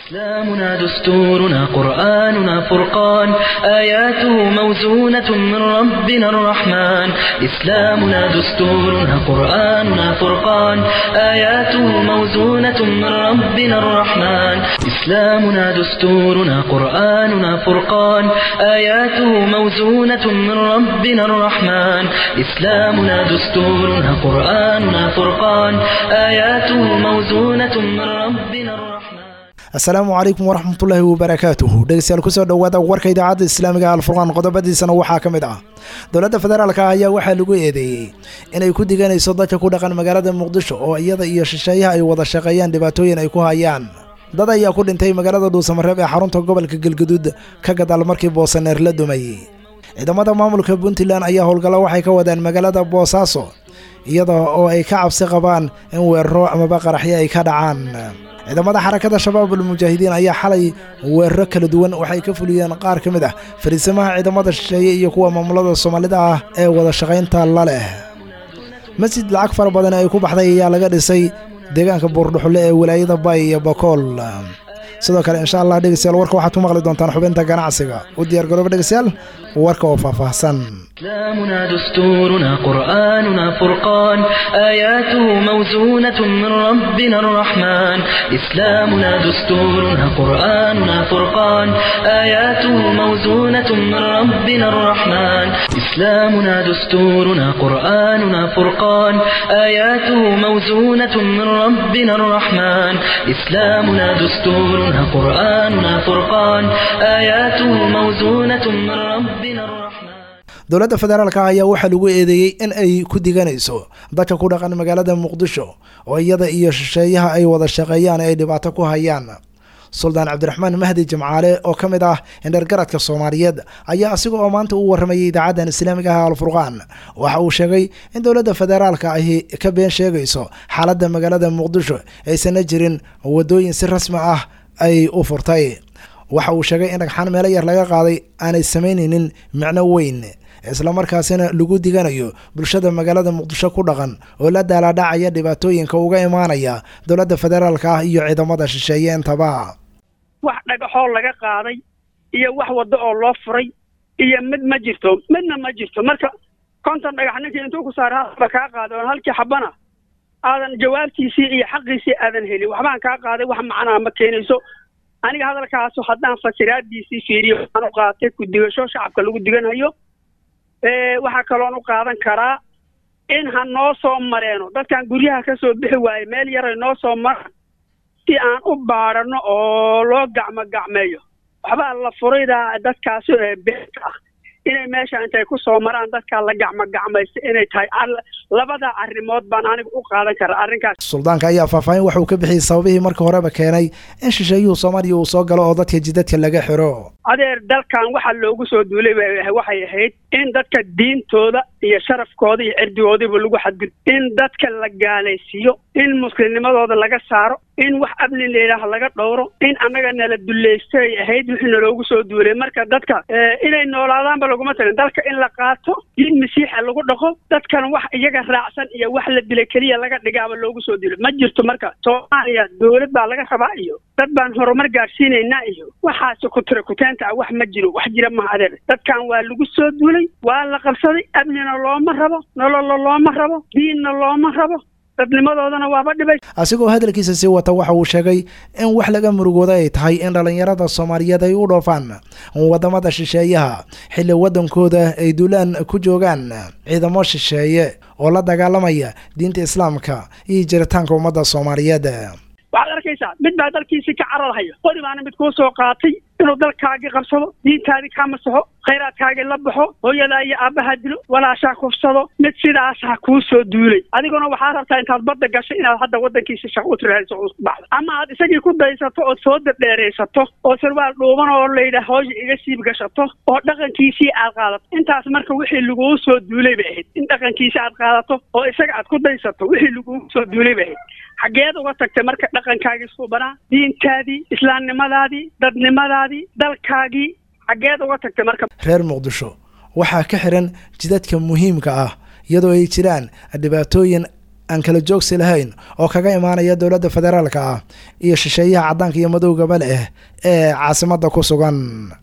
إسلامنا دستورنا قرآننا فرقان آياته موزونة من ربنا الرحمن إسلامنا دستورنا قرآننا فرقان آياته موزونة من ربنا الرحمن إسلامنا دستورنا قرآننا فرقان آياته موزونة من ربنا الرحمن إسلامنا دستورنا قرآننا فرقان آياته موزونة من ربنا الرحمن asalaamu calaykum waraxmatullaahi wabarakaatuhu dhegeystayaal kusoo dhowaada warka idaacadda islaamiga alfurqaan qodobadiisana waxaa ka mid ah dowladda federaalka ayaa waxaa lagu eedeeyey inay ku diganayso dadka ku dhaqan magaalada muqdisho oo iyada iyo shisheeyaha ay wada shaqeeyaan dhibaatooyin ay ku hayaan dad ayaa ku dhintay magaalada dhuusamareeb ee xarunta gobolka galgaduud ka gadaal markii boosaneer la dumayey ciidamada maamulka puntland ayaa howlgalla waxay ka wadaan magaalada boosaaso iyada oo ay ka cabsi qabaan in weeraro amaba qaraxyo ay ka dhacaan ciidamada xarakada shabaab almujaahidiin ayaa xalay weeraro kala duwan waxay ka fuliyeen qaar ka mid ah fariisamaha ciidamada shisheeye iyo kuwa maamulada soomaalida ah ee wada shaqaynta la leh masjid lacag fara badan ay ku baxday ayaa laga dhisay deegaanka buurdhuxule ee walaayada bay iyo bakool sidoo kale insha allah dhegeystayaal warka waxaad ku maqli doontaan xubinta ganacsiga u diyaar garooba dhegeystayaal warka oo faahfaahsan إسلامنا دستورنا قرآننا فرقان آياته موزونة من ربنا الرحمن إسلامنا دستورنا قرآننا فرقان آياته موزونة من ربنا الرحمن إسلامنا دستورنا قرآننا فرقان آياته موزونة من ربنا الرحمن إسلامنا دستورنا قرآننا فرقان آياته موزونة من ربنا الرحمن dowladda federaalka ayaa waxaa lagu eedeeyey in ay ku diganayso dadka ku dhaqan magaalada muqdisho oo iyada iyo shisheeyaha ay wada shaqeeyaan ay dhibaato ku hayaan suldaan cabdiraxmaan mahdi jimcaale oo ka mid ah indhergaradka soomaaliyeed ayaa asiga oo maanta u warramayay idaacaddan islaamiga ah alfurqaan waxa uu sheegay in dowladda federaalka ahi ka been sheegayso xaaladda magaalada muqdisho aysanna jirin wadooyin si rasmi ah ay u furtay waxa uu sheegay in dhagxaan meelo yar laga qaaday aanay samaynaynin micno weyn islamarkaasina lagu diganayo bulshada magaalada muqdisho ku dhaqan oo la daalaadhacaya dhibaatooyinka uga imaanaya dowladda federaalka ah iyo ciidamada shisheeye intaba wax dhagaxoo laga qaaday iyo wax waddo oo loo furay iyo mid ma jirto midna ma jirto marka konton dhagax ninkii intuu ku saara ba kaa qaaday oon halkii xabana aadan jawaabtiisii iyo xaqiisii aadan helin waxbaan kaa qaaday wax macnaa ma keenayso aniga hadalkaasu haddaan fasiraadiisii fiiriyo waxaan u qaatay ku digasho shacabka lagu diganhayo waxaa kaloon u qaadan karaa in ha noo soo mareeno dadkan guryaha ka soo bixi waaye meel yaray noo soo maraan si aan u baadhano oo loo gacmo gacmeeyo waxbaa la furaydaa dadkaasi ee beerka ah inay meesha intay ku soo maraan dadkaa la gacmo gacmaysta inay tahay labada arrimood baan aniga u qaadan karaa arrinkaas suldaanka ayaa faahfaahin waxauu ka bixiyey sababihii marka horeba keenay in shisheeyuhu soomaaliya uu soo galo oo dadka jidadka laga xiro adeer dalkan waxaa loogu soo duulay waxay ahayd in dadka diintooda iyo sharafkooda iyo cirdigoodiba lagu xadgud in dadka la gaalaysiiyo in muslimnimadooda laga saaro in wax abni layidhaaha laga dhowro in annaga nala dulaysto ay ahayd wixii naloogu soo duulay marka dadka inay noolaadaanba laguma talin dalka in la qaato diin masiixa lagu dhaqo dadkan wax iyaga raacsan iyo wax la dilay keliya laga dhigaaba loogu soo duulay ma jirto marka soomaaliya dowlad baa laga rabaa iyo dad baan horumar gaadhsiinaynaa iyo waxaasi kutira kuteenta ah wax ma jiro wax jira maha adeer dadkan waa lagu soo duulay waa la qabsaday amnina looma rabo nololo looma rabo diinna looma rabo dadnimadoodana waaba dhibay asigoo hadalkiisa sii wata waxa uu sheegay in wax laga murugooda ay tahay in dhallinyarada soomaaliyeed ay u dhoofaan wadamada shisheeyaha xilli waddankooda ay duulaan ku joogaan ciidamo shisheeye oo la dagaalamaya diinta islaamka iyo jiritaanka ummadda soomaaliyeed waxaad arkaysaa mid baa dalkiisii ka cararhayo qori baana mid kuu soo qaatay inuu dalkaagii qabsado diintaadii ka masaxo khayraadkaagii la baxo hooyadaa iyo aabbaha dilo walaashaa kufsado mid sidaasa kuu soo duulay adiguna waxaa rabtaa intaad badda gashay inaad hadda waddankiisi shaqo u tirahayso u baxdo ama aad isagii ku daysato ood soo dadheeraysato oo sarwaal dhuuban oo layidhaah hooya iga siib gashato oo dhaqankiisii aad qaadato intaas marka wixii laguu soo duulay bay ahayd in dhaqankiisi aad qaadato oo isaga aad ku daysato wixii laguu soo duulay bay ahayd xaggeed uga tagtay marka dhaqankaagii suubanaa diintaadii islaamnimadaadii dadnimadaadii dalkaagii xaggeed uga tagtay marka reer muqdisho waxaa ka xiran jidadka muhiimka ah iyadoo ay jiraan dhibaatooyin aan kala joogsi lahayn oo kaga imaanaya dowladda federaalka ah iyo shisheeyaha caddaanka iyo madowgaba leh ee caasimadda ku sugan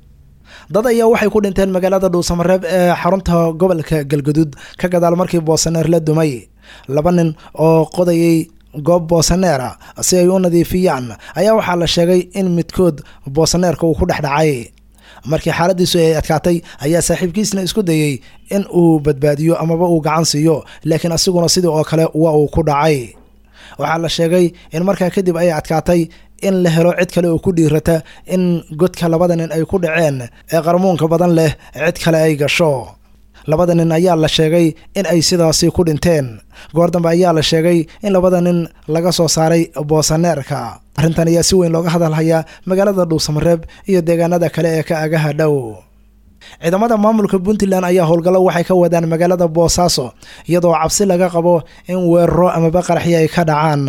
dad ayaa waxay ku dhinteen magaalada dhuusamareeb ee xarunta gobolka galgaduud ka gadaal markii boosaneer la dumay laba nin oo qodayay goob boosaneera si ay u nadiifiyaan ayaa waxaa la sheegay in midkood boosaneerka uu ku dhex dhacay markii xaaladiisu ay adkaatay ayaa saaxiibkiisna isku dayey in uu badbaadiyo amaba uu gacan siiyo laakiin asiguna sidii oo kale waa uu ku dhacay waxaa la sheegay in markaa kadib ay adkaatay in la helo cid kale oo ku dhiirata in godka labada nin ay ku dhaceen ee qarmuunka badan leh cid kale ay gasho labada nin ayaa la sheegay in ay sidaasi ku dhinteen goor dambe ayaa la sheegay in labada nin laga soo saaray boosaneerka arrintan ayaa si weyn looga hadalhayaa magaalada dhuusamareeb iyo deegaanada kale ee ka agaha dhow ciidamada maamulka puntland ayaa howlgallo waxay ka wadaan magaalada boosaaso iyadoo cabsi laga qabo in weeraro amaba qaraxyo ay ka dhacaan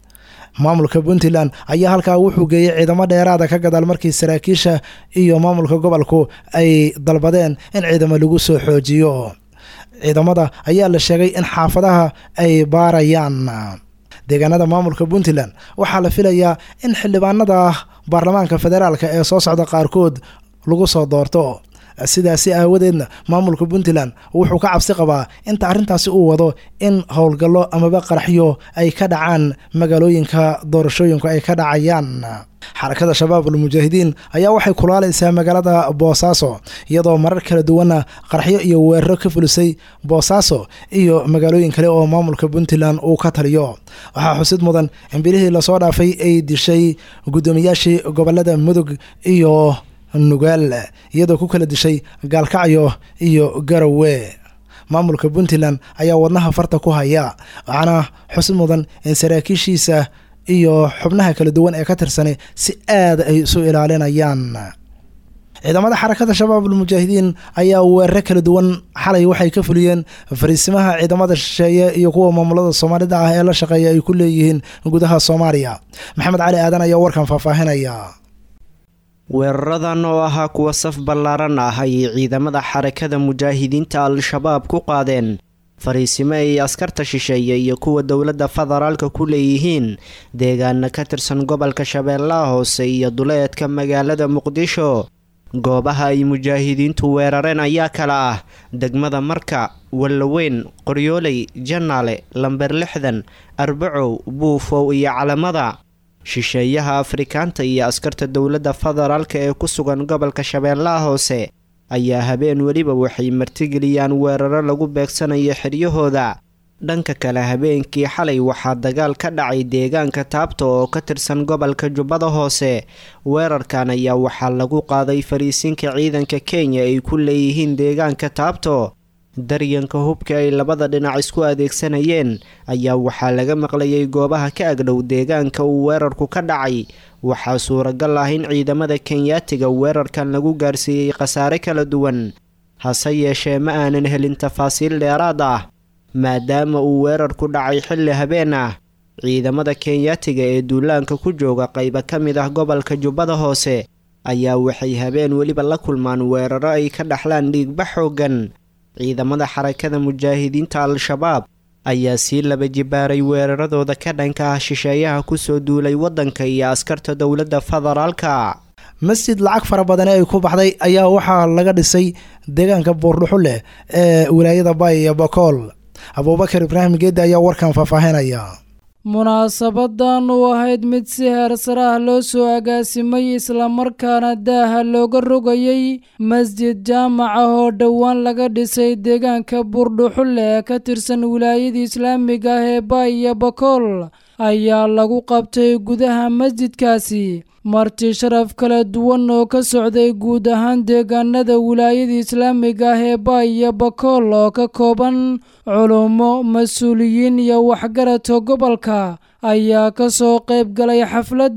maamulka puntland ayaa halkaa wuxuu geeyey ciidamo dheeraada ka gadaal markii saraakiisha iyo maamulka gobolku ay dalbadeen in ciidamo lagu soo xoojiyo ciidamada ayaa la sheegay in xaafadaha ay baarayaan deegaanada maamulka puntland waxaa la filayaa in xildhibaanada baarlamaanka federaalka ee soo socda qaarkood lagu soo doorto sidaasi aawadeedna maamulka puntland wuxuu ka cabsi qabaa inta arrintaasi uu wado in howlgallo amaba qaraxyo ay ka dhacaan magaalooyinka doorashooyinku ay ka dhacayaan xarakada shabaab almujaahidiin ayaa waxay kulaalaysaa magaalada boosaaso iyadoo marar kala duwana qaraxyo iyo weeraro ka fulisay boosaaso iyo magaalooyin kale oo maamulka puntland uu ka taliyo waxaa xusid mudan in bilihii lasoo dhaafay ay dishay guddoomiyaashii gobolada mudug iyo nugaal iyadoo ku kala dishay gaalkacyo iyo garowe maamulka puntland ayaa wadnaha farta ku haya waxaana xusid mudan in saraakiishiisa iyo xubnaha kala duwan ee ka tirsanay si aad ay isu ilaalinayaan ciidamada xarakada shabaab almujaahidiin ayaa weeraro kala duwan xalay waxay ka fuliyeen fariisimaha ciidamada shisheeye iyo kuwa maamulada soomaalida ah ee la shaqeeya ay ku leeyihiin gudaha soomaaliya maxamed cali aadan ayaa warkan faahfaahinaya weeraradan oo ahaa kuwa saf ballaaran ah ayay ciidamada xarakada mujaahidiinta al-shabaab ku qaadeen fariisimo ay askarta shisheeye iyo kuwa dowladda federaalka ku leeyihiin deegaana ka tirsan gobolka shabeellaha hoose iyo duleedka magaalada muqdisho goobaha ay mujaahidiintu weerareen ayaa kala ah degmada marka wallaweyn qoryooley janaale lamber lixdan arbacow buufow iyo calamada shisheeyaha afrikaanta iyo askarta dowladda federaalka ee ku sugan gobolka shabeellaha hoose ayaa habeen weliba waxay martigeliyaan weeraro lagu beegsanayo xiryahooda dhanka kale habeenkii xalay waxaa dagaal ka dhacay deegaanka taabta oo ka tirsan gobolka jubbada hoose weerarkan ayaa waxaa lagu qaaday fariisinka ciidanka kenya ay ku leeyihiin deegaanka taabto daryanka hubka ay labada dhinac isku adeegsanayeen ayaa waxaa laga maqlayay goobaha ka agdhow deegaanka uu weerarku ka dhacay waxaa suuragal ah in ciidamada kenyaatiga weerarkan lagu gaarsiiyey khasaare kala duwan hase yeeshee ma aanan helin tafaasiil dheeraad ah maadaama uu weerarku dhacay xilli habeen ah ciidamada kenyaatiga ee duulaanka ku jooga qayba ka mid ah gobolka jubbada hoose ayaa waxay habeen weliba la kulmaan weeraro ay ka dhaxlaan dhiigba xooggan ciidamada xarakada mujaahidiinta al-shabaab ayaa sii laba jibaaray weeraradooda ka dhanka ah shisheeyaha kusoo duulay waddanka iyo askarta dowladda federaalka masjid lacag fara badane ay ku baxday ayaa waxaa laga dhisay deegaanka buurdhuxu leh ee wilaayada bay iyo bakool abuubakar ibraahim geeddi ayaa warkan faahfaahinaya munaasabadan uu ahayd mid si heersar ah loo soo agaasimay islamarkaana daaha looga rogayay masjid jaamac ah oo dhowaan laga dhisay deegaanka buurdhuxulle ee ka tirsan wilaayada islaamiga ah ee baay iyo bakool ayaa lagu qabtay gudaha masjidkaasi marti sharaf kala duwan oo ka socday guud ahaan deegaanada wilaayada islaamiga ah ee baay iyo bakool oo ka kooban culummo mas-uuliyiin iyo waxgaradka gobolka ayaa ka soo qayb galay xafladda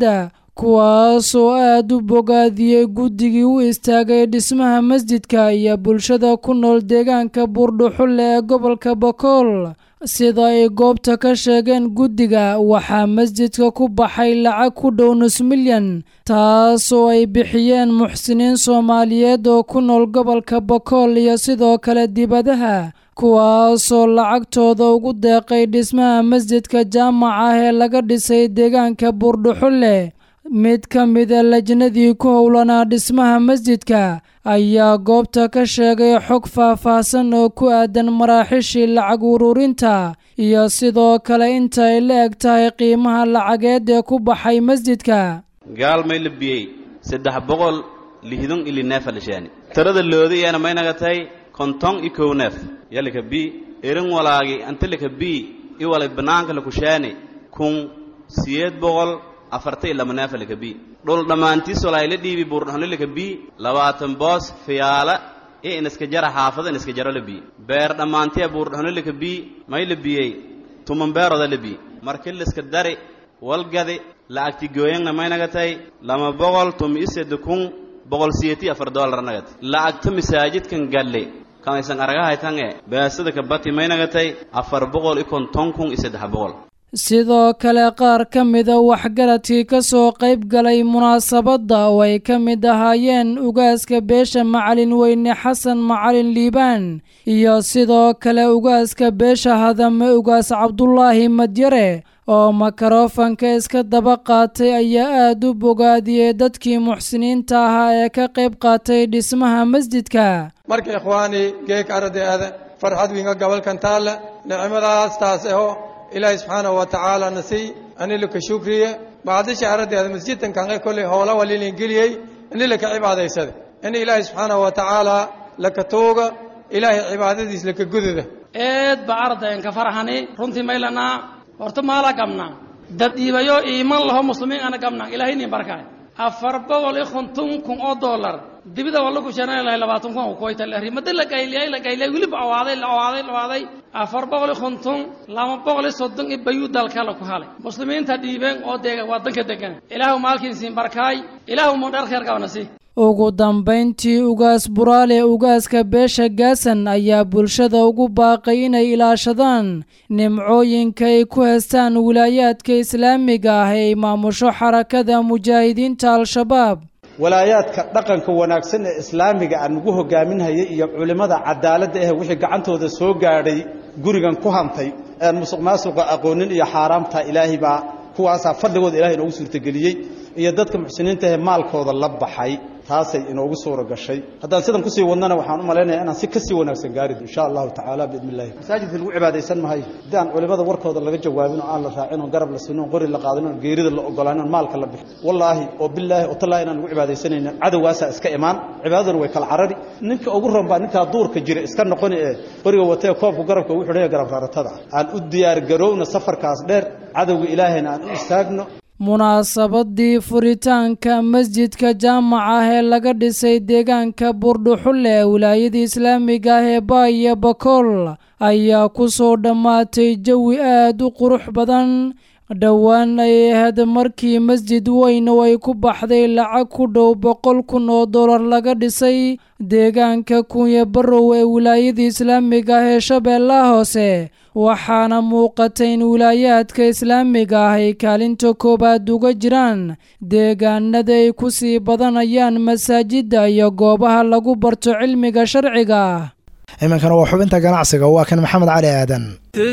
kuwaasoo aad u bogaadiyey guddigii u istaagay dhismaha masjidka iyo bulshada ku nool deegaanka buurdhuxulle ee gobolka bakool sida ay goobta ka sheegeen guddiga waxaa masjidka ku baxay lacag ku dhow nus milyan taasoo ay bixiyeen muxsiniin soomaaliyeed oo ku nool gobolka bakool iyo sidoo kale dibadaha kuwaasoo lacagtooda ugu deeqay dhismaha masjidka jaamac ah ee laga dhisay deegaanka buurdhuxulle mid ka mida lajnadii ku howlanaa dhismaha masjidka ayaa goobta ka sheegay xog faah-faahsan oo ku aadan maraaxishii lacag ururinta iyo sidoo kale inta ay la eg tahay qiimaha lacageed ee ku baxay masjidka gaal may la biyey saddex boqol lihdon ili neefa lishaani tirada loodayana maynaga tahay konton i kow neef yalika bi erin walaagi antilika bi i walay bannaanka lakushaani kun siyeed boqol afartay lama neefalika bi dhul dhammaantiis walaayla dhiibi buurdhaxnolilika bi labaatan boos fiyaala i iniska jara xaafada iniska jaro la bi beer dhammaantiya buurdhaxnolilika bi may la biyey tuman beeroda la bi marki liska dari walgadi lacagti gooyangna maynaga tay lama boqol tumi iseda kun boqol siyeti afar doolar nagati lacagta masaajidkan galle kamaysan aragahaytange beesada ka bati maynaga tay afar boqol i konton kun i saddex boqol sidoo kale qaar ka mida waxgaradkii ka soo qayb galay munaasabadda oo ay ka mid ahaayeen ugaaska beesha macalin weyne xasan macalin liibaan iyo sidoo kale ugaaska beesha hadame ugaas cabdulaahi madyare oo makarofanka iska daba qaatay ayaa aad u bogaadiyey dadkii muxsiniinta ahaa ee ka qayb qaatay dhismaha masjidka marka ikhwaani geeg ardaada farxad winga gobolkan taalla nicmadaas taas aho ilaahay subxaanahu wa tacaala nasiy anilaka shukriye bacdisha ardaada masjidkan kanqe kolley hoola walilin geliyey anilaka cibaadaysada in ilaahay subxaanahu wa tacaala laka tuuga ilaahay cibaadadiis laka gududa eed ba ardayan ka farxani runtii maylanaa horta maala gabnaa dad iibayo iiman laho muslimiin ana gabnaa ilaahay nin barkaay afar boqol iyo konton kun oo dollar dibida waa lagu shanaan lahay labaatan kun kuwayta la rimada la gayliyay la gayliyay weliba awaaday la awaaday la awaaday afar boqol iyo konton laba boqol iyo soddon iyo bayuu dalka la ku halay muslimiinta dhiibeen oo deega wadanka degan ilaahu maalkiisiin barkaay ilaahu mu dheer kheer qabana si ugu dambayntii ugaas buraale ugaaska beesha gaasan ayaa bulshada ugu baaqay inay ilaashadaan nimcooyinka ay ku heestaan wilaayaadka islaamiga ah ee maamusho xarakada mujaahidiinta al-shabaab walaayaadka dhaqanka wanaagsan ee islaamiga aan ugu hogaaminhayay iyo culimmada cadaaladda ah wixii gacantooda soo gaadhay gurigan ku hantay aan musuq maasuqa aqoonin iyo xaaraamta ilaahay baa kuwaasaa fadligooda ilahay inoogu suurtageliyey iyo dadka muxsiniinta ahee maalkooda la baxay taasay inoogu suura gashay haddaan sidan kusii wadnana waxaan u malaynayaa inaan si kasii wanaagsan gaarid insha allahu tacaala biidni illahi masaajidka lagu cibaadaysan mahayo haddii aan culimada warkooda laga jawaabin oo aan la raacin oo garab la sinin oo qori la qaadin oo geerida la ogolaanin oo maalka la bixin wallaahi oo bilaahi oo tallaahi inaan lagu cibaadaysanaynin cadowgaasaa iska imaan cibaadaduna way kala carari ninka ugu ron baa ninkaa duurka jira iska noqoni ee qoriga watee koobka garabka ugu xidhanya garab raaratada aan u diyaar garowna safarkaas dheer cadowga ilaahayna aan u istaagno munaasabadii furitaanka masjidka jaamac ah ee laga dhisay deegaanka buurdhuxulle ee wilaayada islaamiga ah ee baay iyo bakool ayaa ku soo dhammaatay jawi aad u qurux badan dhowaan ay ahayd markii masjid weyn oo ay ku baxday lacag ku dhow boqol kun oo dollar laga dhisay deegaanka kunya barow ee wilaayada islaamiga ah ee shabeellaha hoose waxaana muuqatay in wilaayaadka islaamiga ah ay kaalinta koowaad uga jiraan deegaanada ay ku sii badanayaan masaajidda iyo goobaha lagu barto cilmiga sharciga ah iminkana waa xubinta ganacsiga waa kan maxamed cali aadan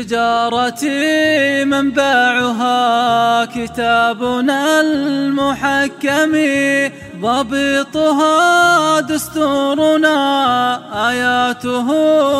تجارتي منبعها كتابنا المحكم ضبطها دستورنا آياته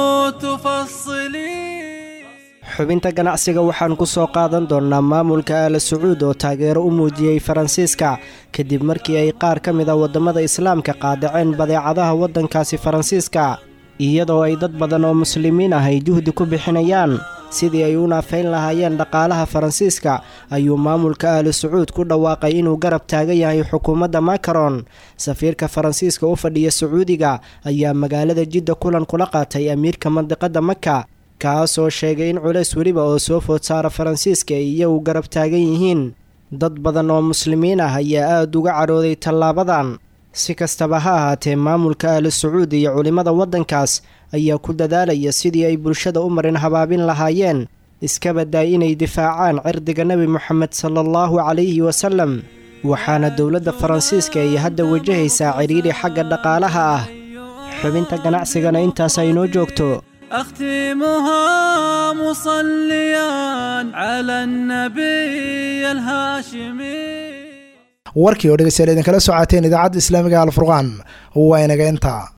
تفصلي xubinta ganacsiga waxaan ku soo qaadan doonnaa maamulka aala sacuud oo taageero u muujiyey faransiiska kadib markii ay qaar ka mid a waddamada islaamka qaadaceen badeecadaha waddankaasi faransiiska iyadoo ay dad badan oo muslimiin ah ay juhdi ku bixinayaan sidii ay u naafayn lahaayeen dhaqaalaha faransiiska ayuu maamulka ahlu sacuud ku dhawaaqay inuu garab taagan yahay xukuumadda makaron safiirka faransiiska u fadhiya sacuudiga ayaa magaalada jidda kulan kula qaatay amiirka mandiqadda maka kaasoo sheegay in culays weliba oo soo food saara faransiiska ay iyagu garab taagan yihiin dad badan oo muslimiin ah ayaa aada uga cadhooday tallaabadan si kastaba ha ahaatee maamulka ahlu sacuud iyo culimmada waddankaas ayaa ku dadaalaya sidii ay bulshada u marin habaabin lahaayeen iska badaay inay difaacaan cirdiga nebi moxamed sala allahu calayhi wasallam waxaana dowladda faransiiska ay hadda wajahaysaa cidhiidhi xagga dhaqaalaha ah xubinta ganacsigana intaas ay noo joogto أختمها مصليا على النبي الهاشمي warkii oo dhegeystayaal idinkala socoteen idaacadda islaamiga alfurqaan waa inaga intaa